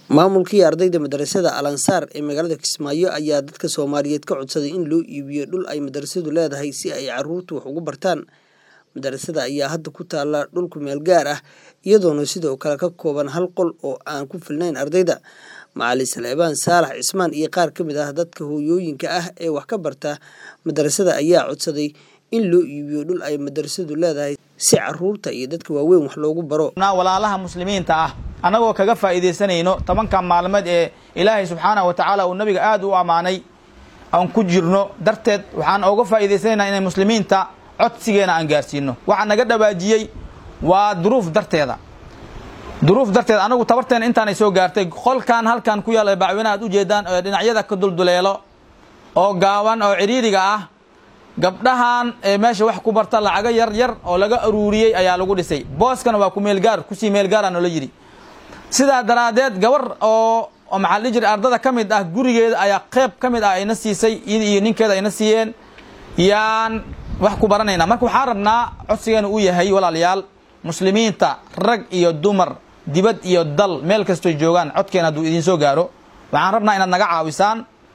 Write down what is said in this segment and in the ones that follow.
Maamulkii ardayda madarasada Al Ansaar ee magaalada Kismaayo ayaa dadka Soomaaliyeed ka codsaday in loo iibiyo dhul ay madarasadu leedahay si ay carruurtu wax ugu bartaan. Madarasada ayaa hadda ku taalla dhul ku meel gaar ah iyadoona sidoo kale ka kooban hal qol oo aan ku filnayn ardayda. Macalin Salebaan Saalax Cismaan iyo qaar ka mid ah dadka hooyooyinka ah ee wax ka barta madarasada ayaa codsaday in loo iibiyo dhul ay madarasadu leedahay si carruurta iyo dadka waaweyn wax loogu baro. walaalaha muslimiinta ah annagoo kaga faa'iidaysanayno tobanka maalmood ee ilaahay subxaanahu wa tacaala uu nabiga aad u ammaanay aan ku jirno darteed waxaan ooga faa'iidaysanaynaa inay muslimiinta codsigeena aan gaarsiino waxaa naga dhawaajiyey waa duruuf darteeda duruuf darteed anagu tabarteena intaanay soo gaartay qolkan halkan ku yaalla bacweynaha ad ujeedaan ee dhinacyada ka dulduleelo oo gaaban oo cidhiiriga ah gabdhahan ee meesha wax ku barta lacago yar yar oo laga aruuriyey ayaa lagu dhisay booskana waa ku meelgaar kusii meelgaara noola yidhi sidaa daraaddeed gabar oo oo maxaa dhihi jiray ardada ka mid ah gurigeeda ayaa qeyb ka mid ah ayna siisay iyada iyo ninkeeda ayna siiyeen yaan wax ku baranaynaa marka waxaan rabnaa codsigeena uu yahay walaalayaal muslimiinta rag iyo dumar dibad iyo dal meel kastoy joogaan codkeena hadduu idiin soo gaaro waxaan rabnaa inaad naga caawisaan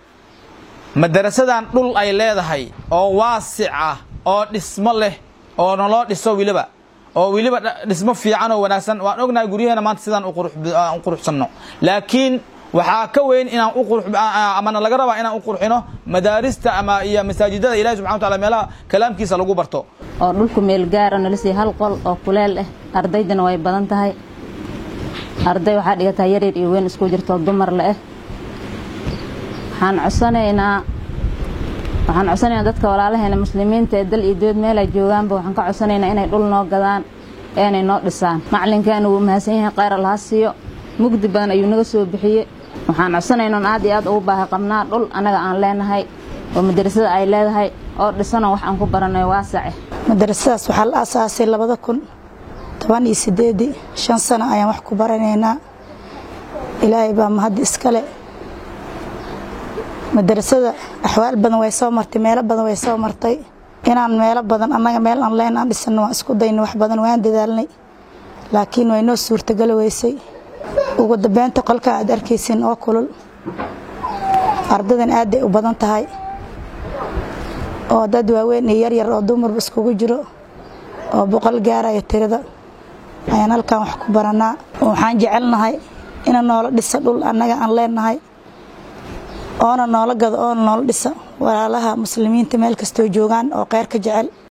madarasadan dhul ay leedahay oo waasic ah oo dhismo leh oo naloo dhiso weliba oo weliba dhismo fiican oo wanaagsan waan ognahay guryaheena maanta sidaan u quruxsanno laakiin waxaa ka weyn inaan uamana laga rabaa inaan u qurxino madaarista ama iyo masaajidada ilahi subxana wataala meelaha kalaamkiisa lagu barto oo dhulku meel gaara nala siiya hal qol oo kuleel ah ardaydana way badan tahay arday waxaa dhigataa yaryar iyo weyn isku jirto dumar le ah waxaan codsanaynaa waxaan codsanaynaa dadka walaalaheena muslimiinta ee dal iyo dood meel ay joogaanba waxaan ka codsanaynaa inay dhul noo gadaan eenay noo dhisaan macalinkaana wuu mahadsan yahay khayr allaha siiyo mugdi badan ayuu naga soo bixiye waxaan codsanaynaa on aad iyo aad ugu baahi qabnaa dhul annaga aan leenahay oo madarasada ay leedahay oo dhisanoo wax aan ku baranayo waasace madarasadaas waxaa la aasaasay labada kun toban iyo sideedii shan sano ayaan wax ku baranaynaa ilaahay baa mahad iskale madarasada axwaal badan way soo martay meelo badan way soo martay inaan meelo badan annaga meel aan leen aan dhisano waan isku dayna wax badan waan dadaalnay laakiin way noo suurtageli weysay ugu dambeynta qolkan aad arkaysin oo kulul ardadan aadday u badan tahay oo dad waaweyn iyo yaryar oo dumarba iskugu jiro oo boqol gaaraya tirada ayaan halkan wax ku baranaa waxaan jecelnahay ina noola dhisa dhul annaga aan leenahay oona noola gado oona noola dhisa walaalaha muslimiinta meel kastoo joogaan oo kheyr ka jecel